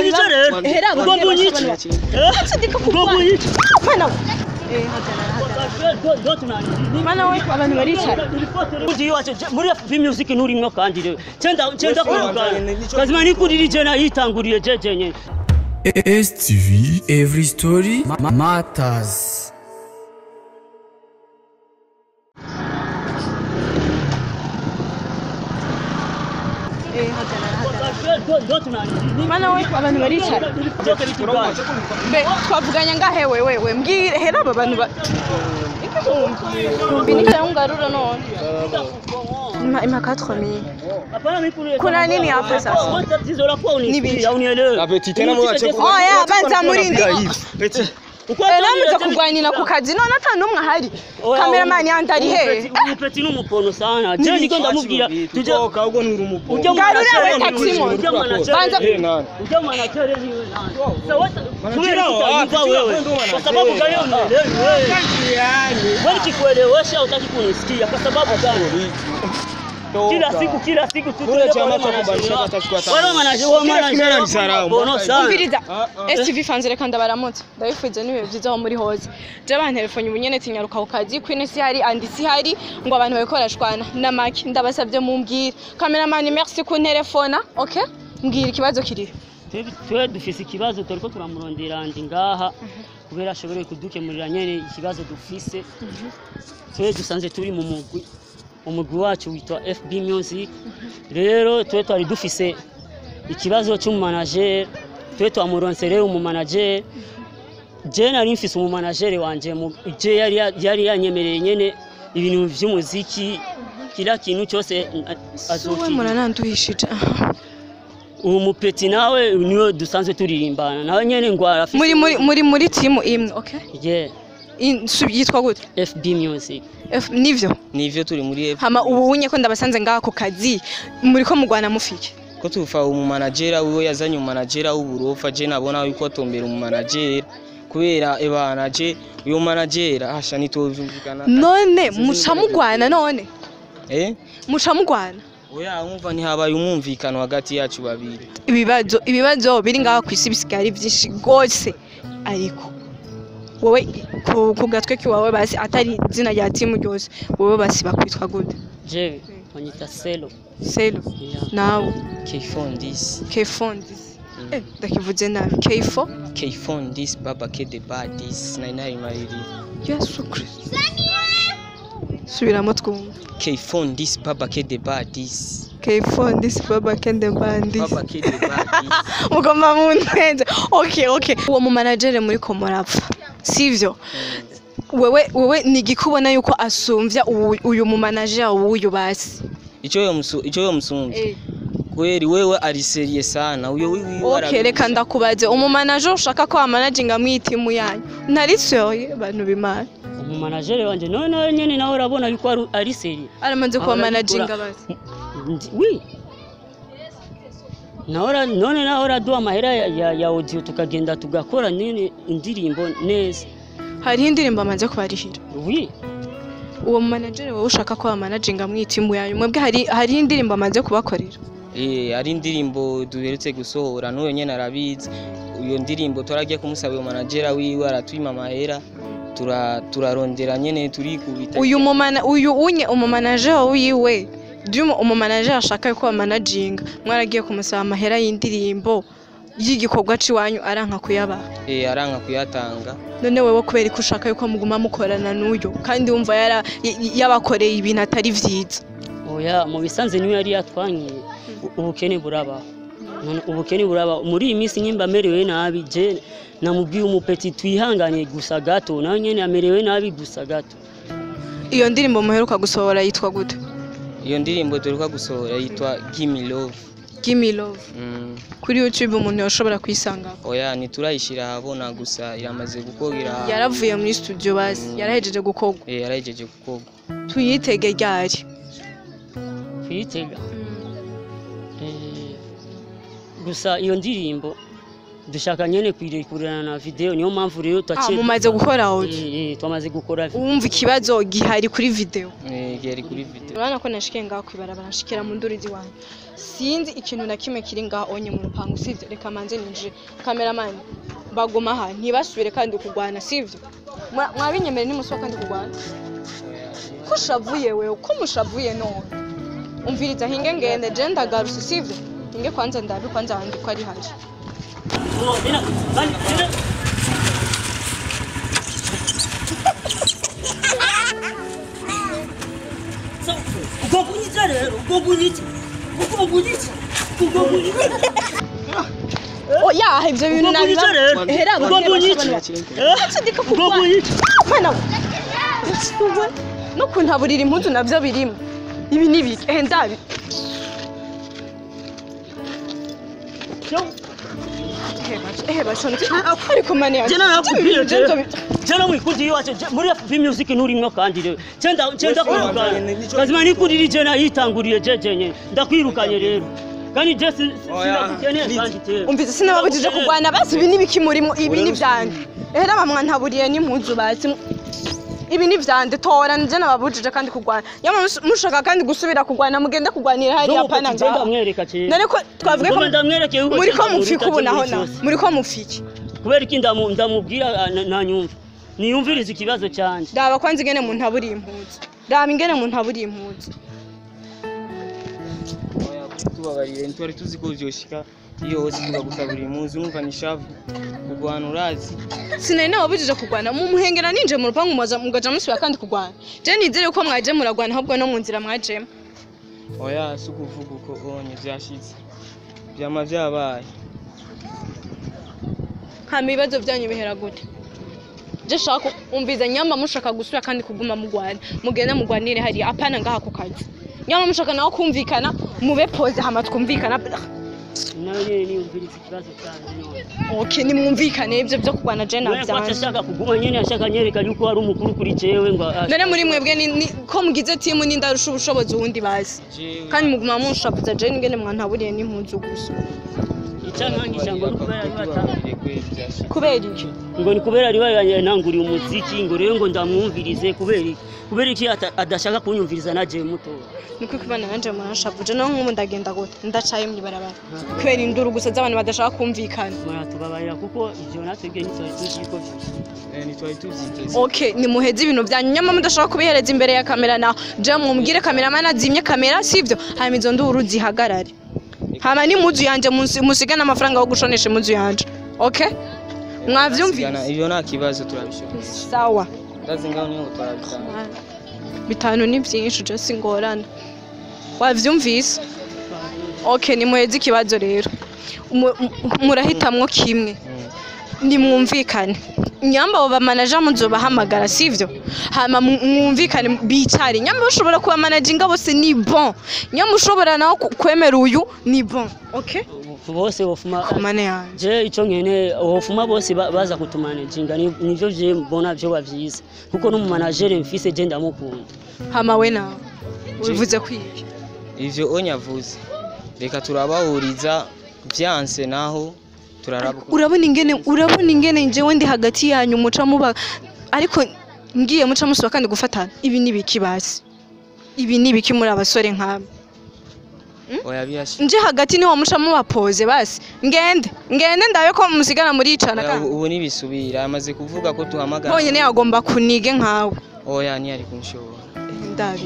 unyice rero Hera ugomba ababyeyi unyice bashobora- Eh? Sindika ugomba kurwana. unyice Mana we. Eh, hagarara, hagarara. Mana we abantu baricara. muri FB music nturimwo kandi rero cenda cenda kuvuga kazima nikurira ijana yitanguriye jeje nyene STV Every Story ma- Matters Eh, hagarara, hagarara. Mana we abantu baricara. Be twavuganya ngahe wewe we mbwire hera aba bantu ba Binika ungarura none. Ima ima 4000. Kuna nini hapo sasa? Nibi. Apeti tena mwache ku- Oya banza murindi. Peti. Era muza kurwanira ku kazi none ata numwe ahari. Cameraman yandi ari he? umupeti n'umupono sana je niko ndamubwira tuje Toka ubwo nturi umupo. ujya Ngarura we taxi mo. Banza Eh, nani? ujya manager niwe nani sawa kubera ah, kutanyumva wewe ndo manager. kwa sababu gani unielewi wewe wewe kikuelewesha utaki kunisikia kwa sababu gani kila siku kila siku tu Kule chama cha kubadilisha atachukua tano. wewe manager wewe Kila kimera manager ni sarau. bono sana umviriza Ah, ah. STV fans reka ndabaramutse ndabifuje n'ibihe byiza aho muri hose je bantelefone ubu nyene tinyaruka ku kazi kwine si hari andi si hari ngo abantu bariko barashwana na maki ndabasabye mumbwire cameraman merci kuntelefona okay mbwira ikibazo kiriho Twe- twe dufise ikibazo turiko turamurondera ndi ngaha kubera ashobore kudukemurira nyene ikibazo dufise twe dusanze turi mu mugwi umugwi wacu witwa FB Music rero twe twari dufise ikibazo cy'umumanager twe twamuronse rero umumanager je nari mfise umumanager wanje mu- je yari ya- yari yanyemereye nyene ibintu vy'umuziki kila kintu cyose we azokira murananduhishije uwo mupeti nawe niwe dusanzwe turirimbana nawe nyene ngo arafise muri muri muri muri timu imwe okay yeah In- su- yitwa gute FB Music F- nivyo Nivyo turi muri F. hama ubu unye ko ndabasanze ngaha ku kazi muriko mugwana mufike Ko tufa umumanagera wiwe yazanye umumanagera w'uburofa je nabona yuko atombera umumanagera kubera ebana je uyo managera hasha nitovyumvikana. none muca mugwana none Eh? muca mugwana Oya umva ntihabaye umwumvikano hagati yacu babiri. ibibazo ibibazo biri ngaha ku isi bisigaye ari byinshi rwose ariko wowe ku, ku gatwe kiwawe basi atari izina rya timu ryose wowe basi bakwitwa gute je banyita Selo selo yeah. nawe K-phone this. kefondis eh, ndakivuze nabi kefo K-phone this baba ke the bad this. Nari nari mariri. yesu kristo subiramo twumva K-phone this baba ke the bad this. kefondis baba kende bandi Baba ke the bad this. mugomba muntenze okay okay uwo mu manager muri ko murapfa sivyo wewe wewe nigikubona yuko asumvya uwu- uyu mu manager w'uyu basi Ico yo musu ico yo musumvye. Kweli wewe ari serious sana. Uyo wiwi okay reka ndakubaze umu manager ushaka ko amanaginga mwitimu yanyu ntari soye bantu bimana umumanager wanje none nawe nyene nawe urabona yuko ari- ari seri aramaze kuba Ahora managinga bikora- basi Ndi- oui Nahora none nawe uraduha amahera ya, ya, ya audio tukagenda tugakora nene indirimbo neza hariho indirimbo amaze kubarihira oui uwo mu manager wowe ushaka ko amanaginga mwitimu yanyu mwebwe hari hariho indirimbo amaze kubakorera Eh, ari indirimbo duherutse gusohora n'uyo nyene arabizi iyo ndirimbo turagiye kumusaba uyo managera wiwe aratwima amahera tura turarondera nyene turikubita uyu mumana uyu unye umumanager wiwe Duma umumanager ashaka ko amanaginga mwaragiye kumusaba amahera y'indirimbo y'igikorwa ciwanyu aranka kuyabaha eh, aranka kuyatanga none wewe kubera ko ushaka yuko muguma mukorana n'uyu kandi wumva yara- y- y- yabakoreye ibintu atari vyiza oya mu bisanze niyo yari yatwanyiye u- ubukene burabaho None ubukene burabaho muri iyi minsi nyimba amerewe nabi je namubwiye umupeti twihanganye gusa gato nawe nyene amerewe nabi gusa gato iyo ndirimbo muheruka gusohora yitwa gute iyo ndirimbo duheruka gusohora yitwa Gimme Love Gimme Love mm. kuri YouTube umuntu yoshobora kuyisanga oya ntiturayishira ahabona gusa iramaze gukogera yaravuye muri studio basi yarahejeje gukorwa eh, yarahejeje gukorwa tuyitege ryari kuyitega Eh, gusa iyo ndirimbo dushaka nyene kwirekurana na video niyo mpamvu rero ah, twaciye mumaze gukora audio Eh, eh, twamaze gukora video. wumva ikibazo gihari kuri video Eh, yari kuri video urabona ko nashikiye ngaho kwibarabara nshikira mu nduru ziwanyu sinzi ikintu na kimwe kiri ngaho onye mu rupangu sivyo reka manze ninjire kameramani baguma aha ntibasubire kandi kugwana sivyo Mwa- mwabinyemere nimusuba kandi kugwana ko ushavuye wewe ko mushavuye none umviriza hinge ngende je ndagarutse sivyo hinge kwanza ndabi kwanza wandi ko ari haje Oh, tena, bani, tena. So, ugogunyica rero ugogunyica ugogunyica ugogunyica oya ivyo bintu ugogunyica rero hera ugogunyica Ndika kugwana. ugogunyica Mana we. Uwe, no kuntaburira impuzu navyo birimo ibi ni biki eh ndabi ehe bashonje ariko mani yanjye jena nakubwiye Ibyo bintu je jena mwikundi iwacu je- muri FB music nturimwo kandi rero cenda cenda kwirukanye kazima nikundiri jena yitanguriye je jenye ndakwirukanye rero kandi je si- si- Oya. sinakukeneye kandi te umvise sinababujije kurwana basi ibi ni biki murimo ibi ni vyande ehera bamwantaburiye n'impuzu basi ibi ni vyande tora nje nababujije kandi kurwana yama mus- mushaka kandi gusubira kurwana mugende kurwanira hariya pana je ngaha ndamwereka je none ko twavuge ko Ngoma ndamwereke yuko muri ko cyangwa mufika muri ubu naho utagira na ikibazo. muri ko mufiki kubera iki ndamu- ndamubwira ah, na- ntanyumva niyumvirize ikibazo cyanjye raba kwanza ingene muntu aburiye impuzu raba ingene muntu aburiye impuzu Oya, tubabarire ntitwari tuzi ko vyoshika iyo hose tukagusabira impuzu urumva ni shavu kurwana urazi sinari nababujije kurwana mu muhengera ninje mu rupangu muza mugaja musubira kandi kurwana je nizere ko mwaje muragwana ahubwo no mu nzira mwajemo oya si ukuvuga uko onye vyashitse vyama vyabaye hama ibibazo byanyu bihera gute je shaka umviza nyamba mushaka gusubira kandi kuguma mugwana mugende mugwanire hariya apana ngaha ku kazi nyamba mushaka nawe kumvikana mube pose hama twumvikana nawe nyine niyumvirize ikibazo cyanjye none okay nimwumvikane ibyo byo kurwana je Wewe kwacha navyanje ashaka kuguma nyene ashaka nyereka yuko ari umukuru kuri jewe ngo ah, none muri mwebwe ni- ni- ko mugize timu nindarusha ubushobozi uwundi bazi Jewe- kandi muguma munshavuza je ngene mwantaburiye n'impunzu gusa icyankangisha ngo ni kubera ari batanga tubabarire kweli vyashitse kubera iki ngo ni kubera ari yananguriye umuziki ngo rero ngo ndamwumvirize kubera iki kubera iki ata- adashaka kunyumviriza na jewe muto niko kubana nanje muranshavuje no nk'ubu ndagenda gute ndacaye mw'ibarabara kubera induru gusa z'abantu badashaka kumvikana muratubabarira kuko ivyo natwebwe ntitwari tuzi yuko vyose Eh, ntitwari tuvyiteze okay nimuheze ibintu byanyu nyama mudashaka kubihereza imbere ya kamera naho je mumubwire kameramani azimye kamera sivyo hanyuma izo nduru zihagarare hama n'impuzu yanje musi- musigane amafaranga yo gushonesha impuzu yanje okay mwavyumvise Sigana, ivyo nta kibazo turabishobora sawa ndazi ngaho niho turabitanga bitanu ni byinshi je singorana wavyumvise okay nimuheze ikibazo rero Mu- mu- murahitamwo kimwe nimwumvikane nyamba abo bamanaja muzobahamagara sivyo hama mu- mwumvikane bicare nyamba ushobora kubamanaginga bose ni bon nyamba ushobora nawe ku- kwemera uyu ni bon okay bose bofuma mane yanje je ico nkene bofuma bose ba- baza kutumanajinga ni- nivyo je mbona vyoba vyiza kuko n'umumanajere mfise je ndamukunda hama we nawe ubivuze kwiki ivyo onyavuze reka turabahuriza vyanse naho turaraba uko- urabona ingene urabona ingene njyewe ndi hagati yanyu muca muba ariko ngiye muca musuba kandi gufatana ibi ni biki basi ibi ni biki muri abasore nk'aba oya birashika nje hagati niho muca mubapoze basi ngende ngende ndabe ko musigana muricana Oya, kandi ubu ntibisubira amaze kuvuga ko tuhamagara bonyine yagomba kunige nkawe oya ntiyari kunshobora ndabi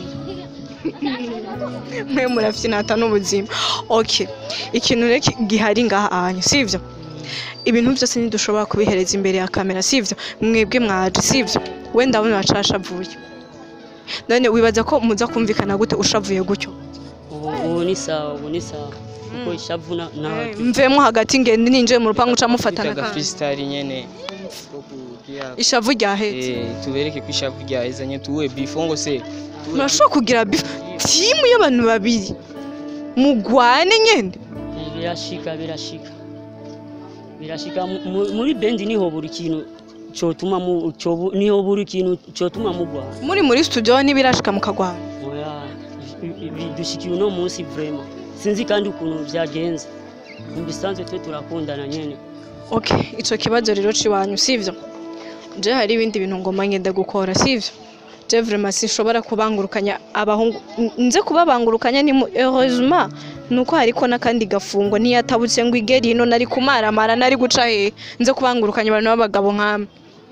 mwe murafyinata n'ubuzima okay ikintu rero ki- gihari ngaha ahanyu sivyo ibintu byose ntidushobora kubihereza imbere ya kamera sivyo mwebwe mwaje sivyo we ndabona wacashavuye none wibaza ko muza kumvikana gute ushavuye gutyo ubu ubu ni sawa ubu ni sawa kuko ishavu na- na mvemo hagati ngende ninjiye mu rupangu uca mufatana twitaga kandi freestyle nyene ko kugira ishavu ryahetse eh tubereke ko ishavu ryahezanye tuwe bifongo se tuwe murashobora kugira bifu timu y'abantu babiri mugwane nyene birashika birashika birashika mu- mu- muri bendi niho buri kintu cyotuma mu cyobu- niho buri kintu cyotuma mugwa muri muri studio ntibirashika mukagwana oya i- i- bidushikiye uno munsi vraiment sinzi kandi ukuntu byagenze mu bisanzwe twe turakundana nyene okay ico kibazo rero ciwanyu sivyo je hari ibindi bintu ngomba ngenda gukora sivyo je vraiment sinshobora kubangurukanya abahungu N- nze kubabangurukanya ni mu- heureusement nuko hariko n'akandi gafungo niyatabutse ngo igeri ino nari kumaramara nari guca hehe nze kubangurukanya abantu b'abagabo nk'amwe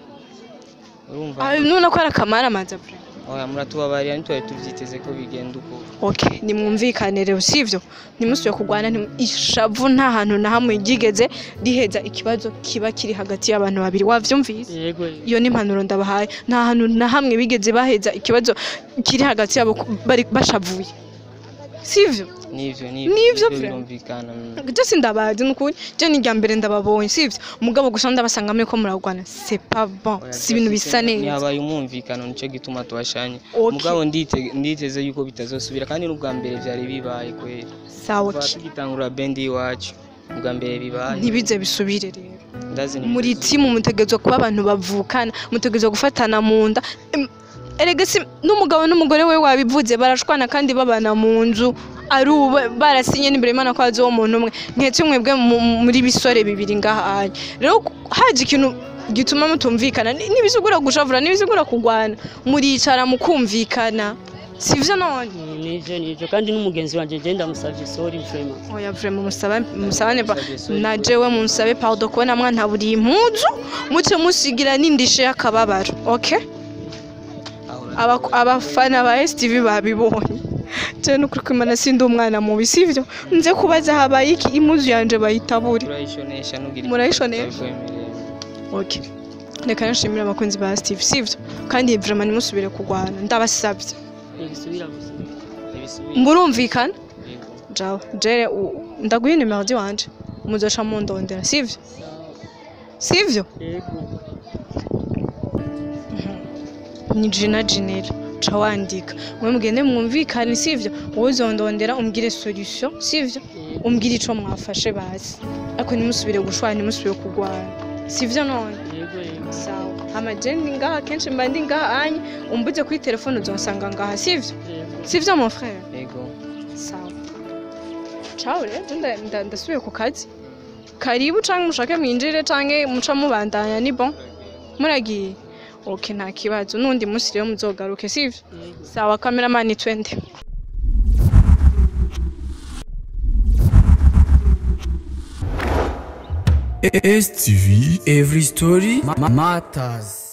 urumva Ah, nuna ko ari akamaramaza vraiment oya muratubabarira ntitwari tuvyiteze ko bigenda uko okay nimwumvikane rero sivyo ntimusubiye kurwana ntimu- ishavu nta hantu na hamwe ryigeze riheza ikibazo kiba kiri hagati y'abantu babiri wavyumvise yego iyo ni impanuro ndabahaye nta hantu na hamwe bigeze baheza ikibazo kiri hagati yabo ku- bari bashavuye sivyo nivyo Nivyo vre. birumvikana mm. je sindabazi nukuri je ni irya mbere ndababonye sivyo umugabo gusa ndabasanga muriko muragwana c'est pas bon Oya, si ibintu bisa turafise- neza ntihabaye umwumvikano nico gituma tubashanye Okay. mugabo ndite- nditeze yuko bitazosubira kandi n'ubwa mbere vyari bibaye kwera sawa kuva ki tugitangura bendi y'iwacu ubwa mbere bibaye ntibize bisubire rero ndazi muri timu mutegerezwa kuba abantu bavukana mutegerezwa gufatana mu nda Em, erega si n'umugabo n'umugore we wabivuze barashwana kandi babana mu nzu ari ubu barasinye n'imbere y'imana ko hazi uwo muntu umwe nketse mwebwe mu- muri bisore bibiri ngahanye rero haje ikintu gituma mutumvikana ni- ntibizigura gushavura ntibizigura kurwana muricara mukumvikana sivyo none nivyo nivyo kandi n'umugenzi wanje je ndamusavye sorry vraiment oya vraiment musaba musabane ba Musabye sorry. na jewe munsabe pardon kubona mwantaburiye impuzu muce musigira n'indishe y'akababaro okay Aba- abafana ba STV babibonye je nukuri kwimana sindi umwana mubi sivyo nze kubaza habaye iki impuzu yanje bayitabure turayishonesha nugira Murayishonesha? okay reka nashimira abakunzi ba STV sivyo kandi vraiment ntimusubire kurwana ndabasabye ntigisubira gusa murumvikana jawe jere u- ndaguha nimero wanje muzoca mundondera sivyo sivyo yego ni jina jinera ca wandika mwe mugende mwumvikane sivyo wowe uzondondera umbwire solution sivyo umbwire ico mwafashe basi ariko ntimusubire gushwana ntimusubire kurwana sivyo none yego yego sawa hama je ndi ngaha kenshi mba ndi ngaha anye umbuze kuri telefone uzonsanga ngaha sivyo yego sivyo mon frère yego sawa ciao rero je nda- nda- ndasubiye ku kazi karibu canke mushake mwinjire canke muca mubandanya ni bon muragiye ok nta kibazo n'undi munsi rero muzogaruke sivyo yego sawa kameramani twende STV, every story ma- matters.